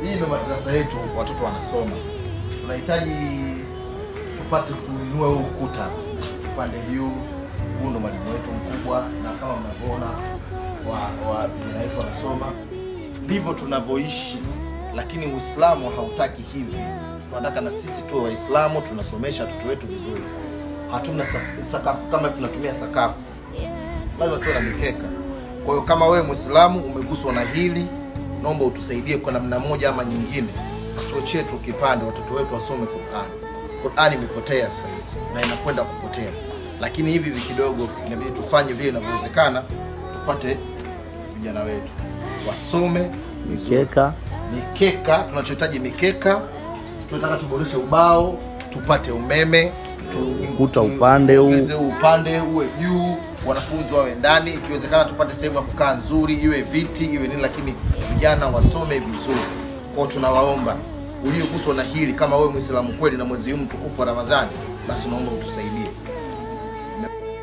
hii ndio madarasa yetu, watoto wanasoma. Tunahitaji tupate kuinua huu ukuta upande juu. Huu ndo mwalimu wetu mkubwa, na kama mnavyoona wa, wa vijana wetu wanasoma, ndivyo tunavyoishi, lakini Uislamu hautaki hivi. Tunataka na sisi tuwe Waislamu, tunasomesha watoto wetu vizuri. Hatuna sa- sakafu kama tunatumia sakafu, lazima tuwe na mikeka. Kwa hiyo kama wewe Muislamu umeguswa na hili, naomba utusaidie kwa namna moja ama nyingine, chuo chetu kipande, watoto wetu wasome Qur'an. Qur'an imepotea sasa hivi na inakwenda kupotea, lakini hivi hivi kidogo inabidi tufanye vile inavyowezekana, tupate vijana wetu wasome vizuri. Mikeka Mikeka, tunachohitaji mikeka, tunataka tuboreshe ubao, tupate umeme tu- Ukuta upande huu. tuongeze huu upande uwe juu, wanafunzi wawe ndani, ikiwezekana tupate sehemu ya kukaa nzuri, iwe viti iwe nini, lakini vijana wasome vizuri. Kwao tunawaomba ulioguswa na hili, kama wewe Muislamu kweli na mwezi huu mtukufu wa Ramadhani, basi naomba utusaidie.